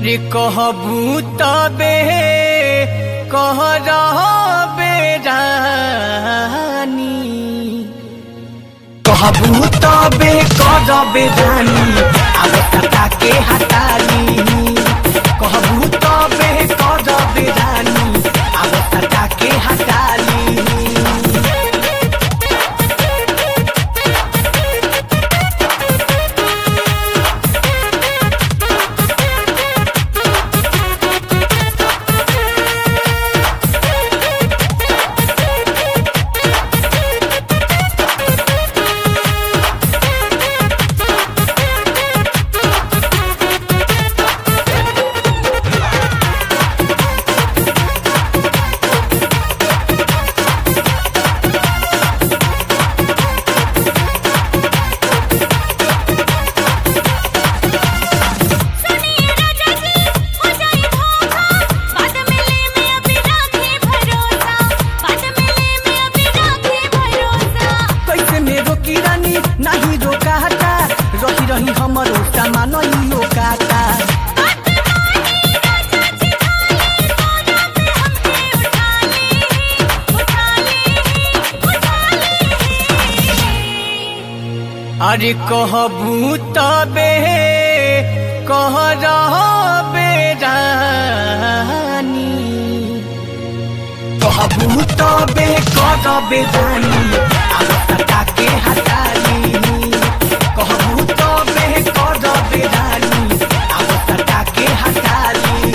रे कहबू तबे कह रहबे रानी कहबू तबे करबे रानी अब सता के हटाली कहबू तबे करबे रानी अब सता के हटाली सुनिए राजा जी हो जाए धोखा बाद में ले में अभी राखे भरोसा बाद में ले में अभी राखे भरोसा कैसे मेरो किरानी नाही रोकाता रही रही हमरो सामान इयो काता बात मानी राजा जी खाली सोना पे हमके उठा ले उठा ले उठा ले अरे कहबू तबे कह रहबे रानी कहबू तबे करबे रानी अब सता के हटाली कहबू तबे करबे रानी अब सता के हटाली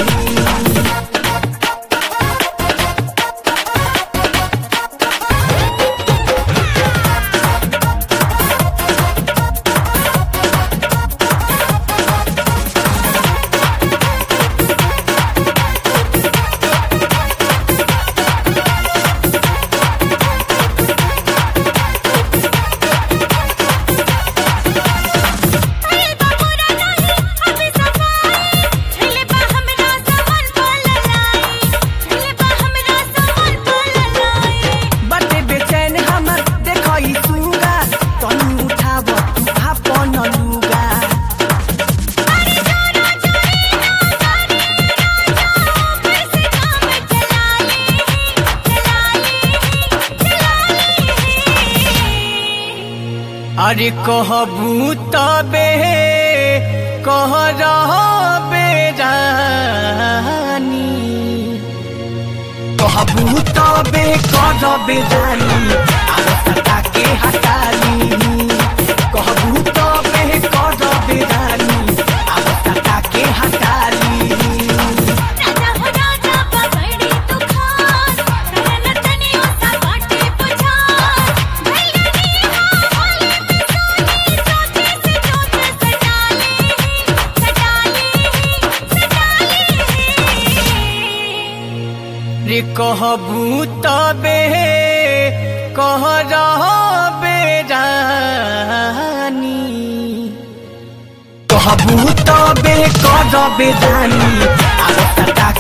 अरे बाबूरा नहीं अभी सफाई झले बा हमरा सामान पललाई झले बा हमरा सामान पललाई बाटे बेचैन हमर देखई सुगा तनी उठाव तू आपन लुगा अरे जोरा जोरी ना करे राजा कैसे काम चला ले चला ले चला ले अरे कहबू तबे कह रहबे रानी कहबू तबे करबे रानी अब सता के हटाली कहबू तबे करबे रानी अब सता के हटाली राजा हो राजा पकड़ी तू खान करन तनियो सा बाटे पुछान भैया नी हाले में सोनी सोचे से जोत सजा ले सजा ले सजा ले रे कहबू तबे कह रहबे रानी कहबू तबे करबे रानी अब सता